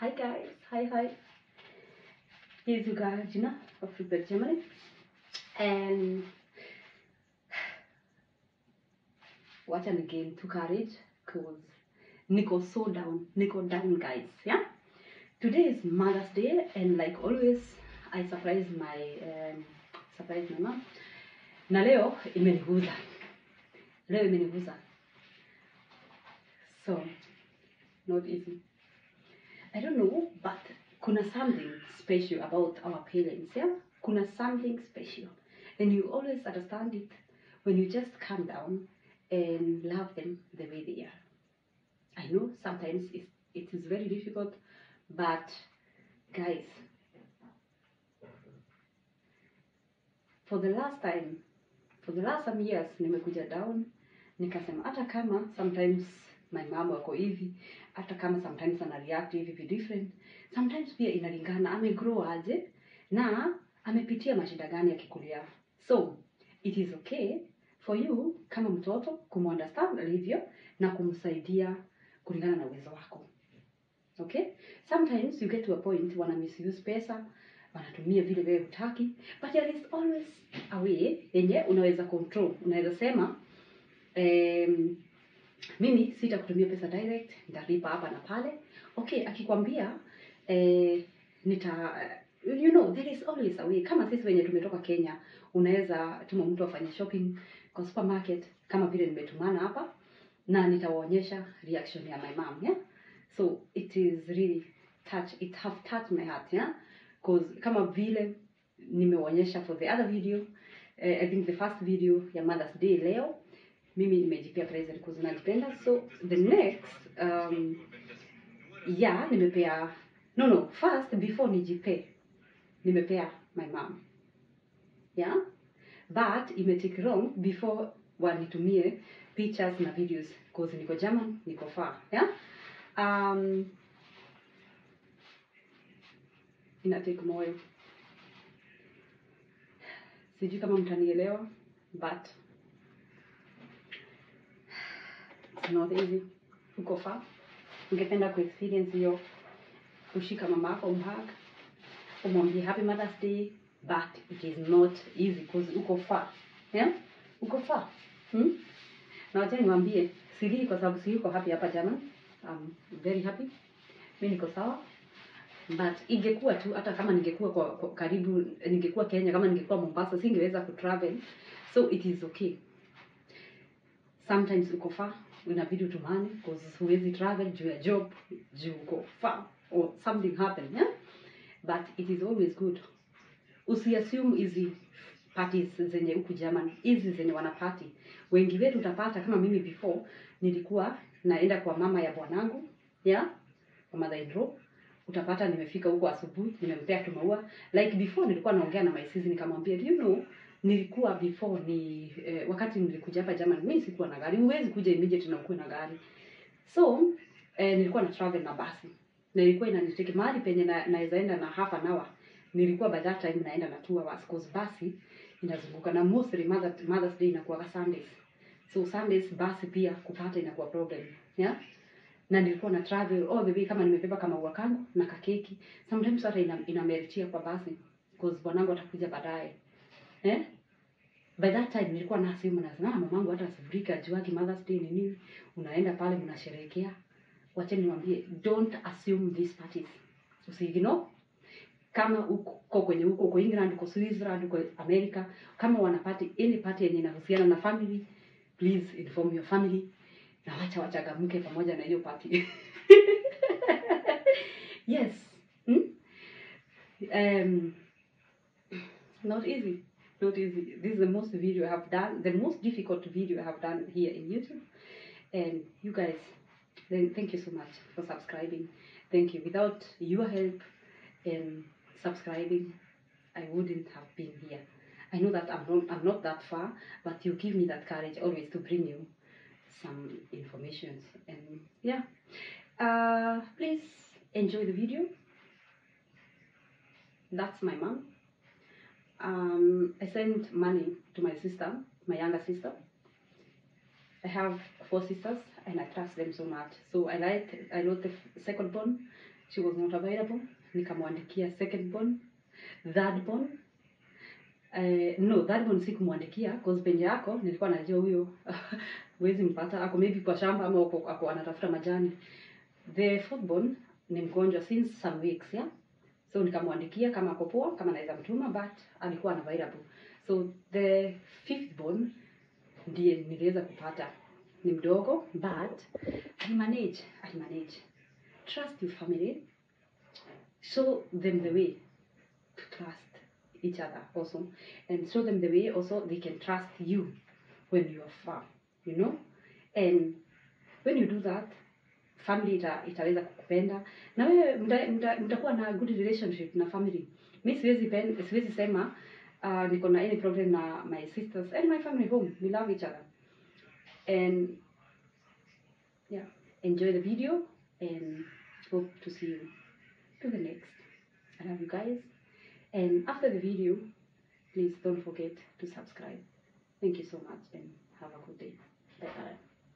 Hi guys, hi hi. Here's you guys, Gina of Flipbird Germany. And wacha ni gain to courage cause niko so down, niko down guys, yeah? Today is Mother's Day and like always I surprise my um, surprise my mom. Na leo imeniguza. Leo imeniguza. So not easy. I don't know, but kuna something special about our parents, yeah? Kuna something special. And you always understand it when you just calm down and love them the way they are. I know sometimes it, it is very difficult, but guys, for the last time, for the last some years, nimekuja down, nikasema hata kama sometimes my mom wako hivi, hata kama sometimes ana react hivi vi different, sometimes pia inalingana amegrow aje na amepitia mashida gani akikulia. So it is okay for you kama mtoto kumunderstand alivyo na kumsaidia kulingana na uwezo wako. Okay? Sometimes you get to a point wana misuse pesa, wanatumia vile wewe hutaki, but there is always a way yenye unaweza control. Unaweza sema um, mimi sitakutumia pesa direct, nitalipa hapa na pale. Okay, akikwambia eh, nita you know there is always a way. Kama sisi wenye tumetoka Kenya, unaweza tuma mtu afanye shopping kwa supermarket kama vile nimetumana hapa na nitawaonyesha reaction ya my mom, yeah? So it is really touch it have touched my heart, yeah? Cause kama vile nimeonyesha for the other video eh, I think the first video ya Mother's Day leo mimi nimejipea present cause najipenda so the next um, yeah nimepea no no first before nijipe nimepea my mom yeah but imetake wrong before wanitumie pictures na videos cause niko German niko far yeah um, ina take moyo sijui kama mtanielewa but it's not easy uko far ungependa kuexperience hiyo kushika mama yako umhug umwambie happy mother's day but it is not easy because uko far yeah? uko far hmm? na wacha niwaambie silii kwa sababu siyuko happy hapa German I'm very happy mi niko sawa but ingekuwa tu hata kama ningekuwa kwa, kwa karibu ningekuwa Kenya kama ningekuwa Mombasa singeweza kutravel so it is okay sometimes uko far inabidi utumane because huwezi travel juu ya job juu uko far or something happen yeah? but it is always good usiassume hizi parties zenye huku German hizi zenye wanapati wengi wetu utapata kama mimi before nilikuwa naenda kwa mama ya bwanangu yeah kwa mother in law utapata nimefika huko asubuhi nimempea tu maua like before nilikuwa naongea na my sis nikamwambia do you know nilikuwa before ni eh, wakati nilikuja hapa German mimi sikuwa na gari huwezi kuja immediate na ukuwe na gari so eh, nilikuwa na travel na basi na ilikuwa inaniteke mahali penye na, naweza enda na half an hour nilikuwa by that time naenda na two hours cause basi inazunguka na mostly mother, mother's day inakuwa Sundays so Sundays basi pia kupata inakuwa problem yeah na nilikuwa na travel all the way kama nimebeba kama ua kangu na kakeki sometimes hata ina, inameritia kwa basi cause bwanangu atakuja baadaye eh by that time nilikuwa na simu nasema "Ah, mamangu hata asifurika juagi mother's day ni nini unaenda pale mnasherehekea wacha niwaambie don't assume these parties usiignore kama uko kwenye huko uko England uko Switzerland uko America kama wanapati any party yenye inahusiana na family please inform your family na wacha wachangamke pamoja na hiyo party yes hmm? um, not easy not easy this is the most video i have done the most difficult video i have done here in youtube and you guys then thank you so much for subscribing thank you without your help in subscribing i wouldn't have been here i know that i'm not, I'm not that far but you give me that courage always to bring you some information and yeah uh please enjoy the video that's my mom um i sent money to my sister my younger sister i have four sisters and i trust them so much so i like i wrote the second born she was not available nikamwandikia second born third born Uh, no third born sikumwandikia cause penye yako nilikuwa najua huyo huwezi mpata ako maybe kwa shamba ama ako, ako anatafuta majani the fourth born ni mgonjwa since some weeks yeah so nikamwandikia kama ako poa kama naweza mtuma but alikuwa unavailable so the fifth born ndiye niliweza kupata ni mdogo but alimanage alimanage trust your family show them the way to trust each other also and show them the way also they can trust you when you are far you know and when you do that family ita, itaweza kukupenda na wewe mta- mta- mtakuwa na good relationship na family mi siwezi pen- siwezi sema uh, niko na any problem na my sisters and my family home we love each other and yeah enjoy the video and hope to see you to the next i love you guys and after the video please don't forget to subscribe thank you so much and have a good day bye bye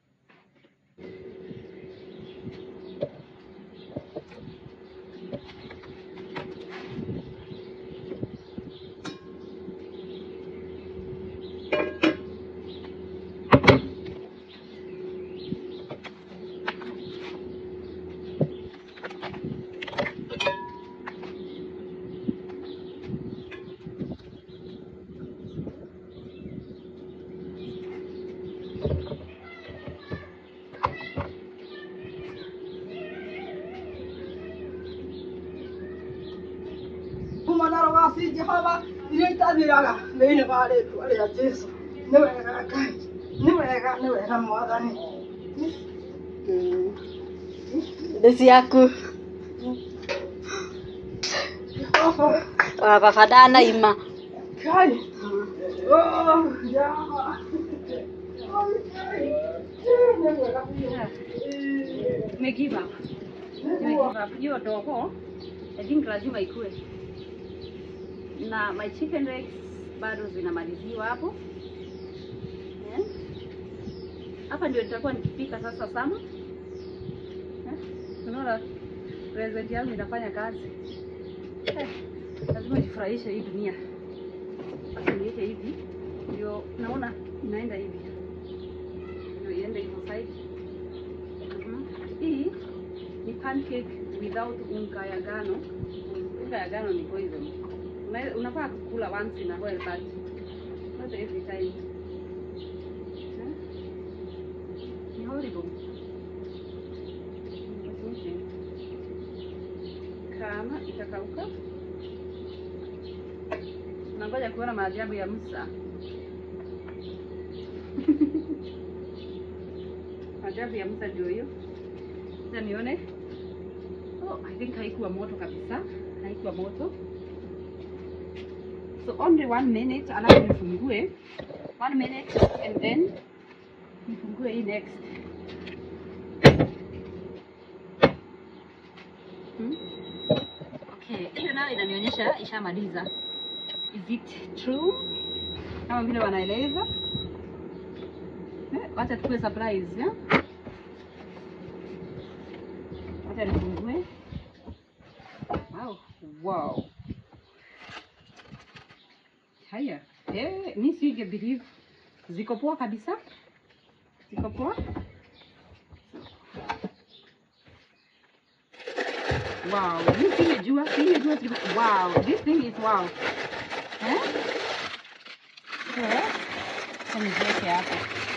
Kumanaro wasi Jehova iria itathiraga thĩinĩ wa rĩtwa rĩa Jesũ nĩ wega Ngai nĩ wega nĩ wega mwathani Nĩ ciaku. Jehova Wa baba ndanaima. Ngai oh Jehova nĩ mwega biũ. me give up Nime give up hiyo dogo i think lazima ikue na my chicken legs bado zinamaliziwa hapo Eh? hapa ndio nitakuwa nikipika sasa sana Eh? unaona present yangu inafanya kazi Eh, lazima jifurahishe hii dunia sasa niweke hivi ndio naona inaenda hivi ndio iende hivyo side Mhm. Hii ni pancake without unga ya ngano. Unga ya ngano ni poison. Una- Unafaa kukula once in a while but not every time. Eh? Ni horrible. Usioshe. Kama itakauka nangoja kuona maajabu ya Musa. maajabu ya Musa ndio hiyo. Acha nione. Oh, I think haikuwa moto kabisa. Haikuwa moto. So only one minute alafu nifungue. One minute and then nifungue hii next. Hmm? Okay, hiyo nayo inanionyesha ishamaliza. Is it true? Kama vile wanaeleza. Eh, Wacha tukue surprise, yeah? Wacha nifungue. Wow, wow. Haya, eh, mi singe believe ziko poa kabisa, ziko poa. Wow, mi singejua, singejua ziko. Wow, this thing is wow. Eh? Eh? Acha niziweke hapo.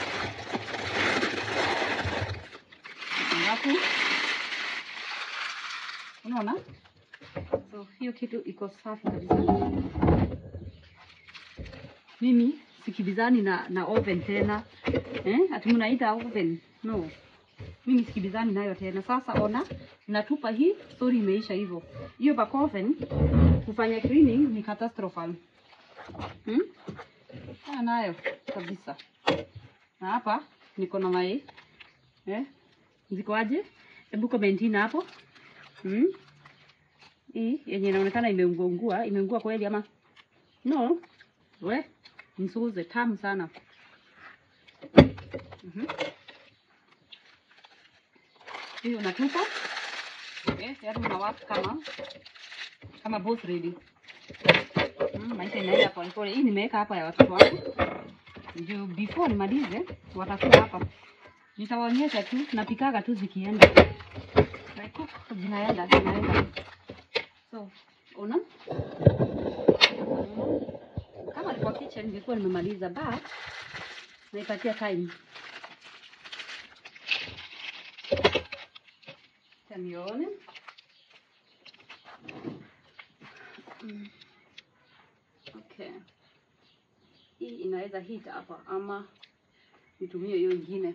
Alafu unaona, so hiyo kitu iko safi kabisa. Mimi sikibizani na na oven tena eh? Ati mnaita oven? No, mimi sikibizani nayo tena. Sasa ona, natupa hii, story imeisha hivyo. Hiyo back oven kufanya cleaning ni catastrophic. Hmm? Ah, nayo kabisa. Na hapa niko na mai eh? Ziko aje? Hebu komentini hapo. Hmm? Hii yenye inaonekana imeungua imeungua kweli ama no? We msuuze, tamu sana. Mhm. Hiyo natupa Okay, yaani unawaka kama kama boss lady. Mm, maisha inaenda polepole. Hii nimeweka hapa ya watoto wangu. Ndio before nimalize watakuwa hapa. Nitawaonyesha tu napikaga tu zikienda. I cook zinaenda zinaenda. So, una kama ni kwa kitchen ningekuwa nimemaliza but naipatia time. Tamione. Mm. Okay. Hii inaweza hit hapa ama nitumie hiyo ingine.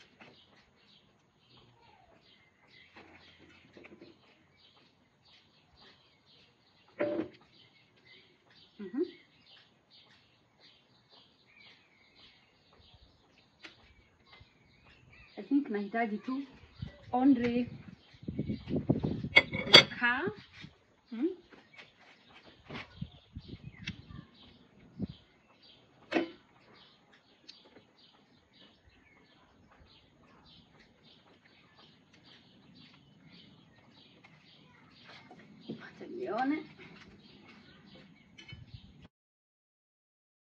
Mhm. I think nahitaji tu only makaa hmm? Acha nione.